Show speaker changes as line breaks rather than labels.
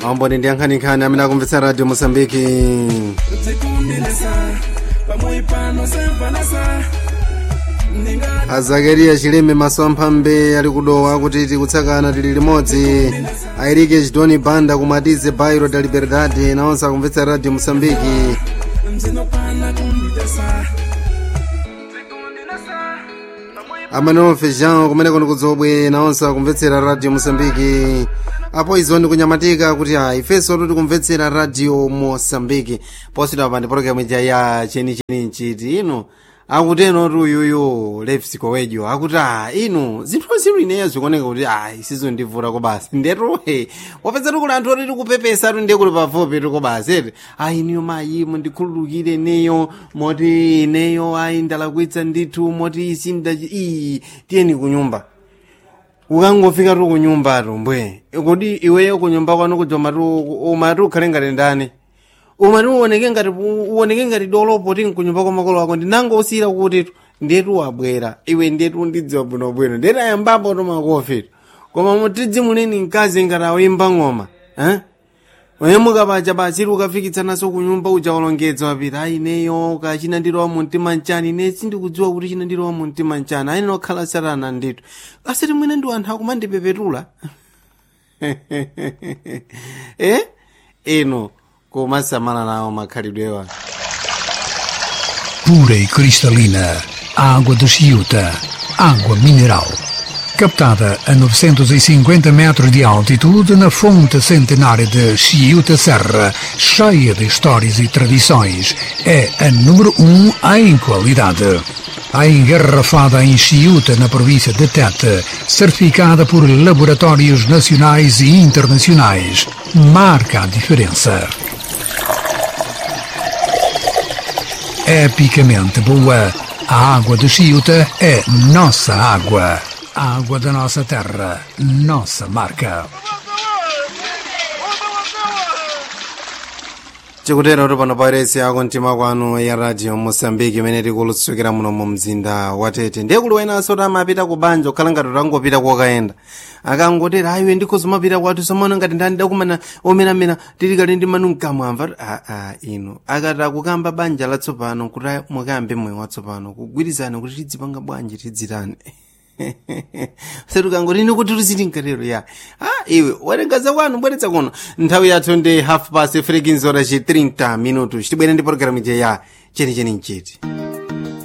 amboni ndi ankhaninkhani amene akumvetsa radio mosambiki azakariya chileme maso amphambe ali kudowa akuti tikutsakana tili limodzi airike chidoni banda kumatize bairo da liberdade nawonse akumvetsa radio mosambiki amene fejan kumene kuno kudzobwe nawonse akumvetsera radio mosambiki apo izo ndikunyamatika kuti a ifenso tuti kumvetsera radio mosambiki posita pa ndi pologalamu ija ya chenicheni nchiti ino akuteno ti uyuyu lefsiko wedyo akuti a inu zinthu ziru ineyo zikuoneka kuti a isizo ndivura kobasi ndetuhe wapeza kuli anthu oti tikupepesa tu ndiye kuli pafupi tikobasi eti a iniyo mayi mundikhululukire ineyo moti ineyo ayi ndalakwitsa ndithu moti isinda iyi tiyeni kunyumba ukangofika tu kunyumba tu mbwe kodi iweyo kunyumba kwanu kujoma tu umati ukhale ngati ndani umati uoneke ngati uoneke ngati dolopo ti nkunyumba kwa makolo ako ndinango usiyira kuti tu ndetu wabwera iwe ndetu ndidziwa bwinobwino ndetu ayambapo tu makofi tu koma mutidzi muneni mkazi ngati awimba ng'oma eh? wemuka paja bachiri ukafikitsanaso kunyumba uja walongedza wapita ayi neyo ka chinandirowa mumtima mchani ine sindikudziwa kuti chinandirowa mumtima mchani ayi nokhala satana ndithu asati mwene ndi anthu akumandipepetula eh ino kumasamala nawo makhalidwewa
pura e cristalina, água de Chiuta, água mineral. Captada a 950 metros de altitude na fonte centenária de Chiuta Serra, cheia de histórias e tradições, é a número um em qualidade. A engarrafada em Chiuta, na província de Tete, certificada por laboratórios nacionais e internacionais, marca a diferença. epicamente boa. A água de Chiuta é nossa água. A água da nossa terra, nossa marca.
chikutera kuti pano pairesi ako mtima kwanu ya radio mosambiki imene tikulutsukira muno mu mzinda wa tete ndiye kuli wenanso kuti amapita ku banja kukhala ngati utangopita kokayenda akangotera ayiwe ndikhozimapita kwathu somona ngati ndandidakumana omenamena tili kali ndi manu mkamwamva aa ino akati akukamba banja latsopano kuti mukayambe moyo watsopano kugwirizana kuti tidzipanga bwanji tidzitani setukangotini kuti tuziti nkatero ya ah iwe watengaza kwanu bweretsa kuno nthawi yathu ndi half past frekinzora ci 30 minutos tibwere ndi pologalamu ija ya chenicheni mchiti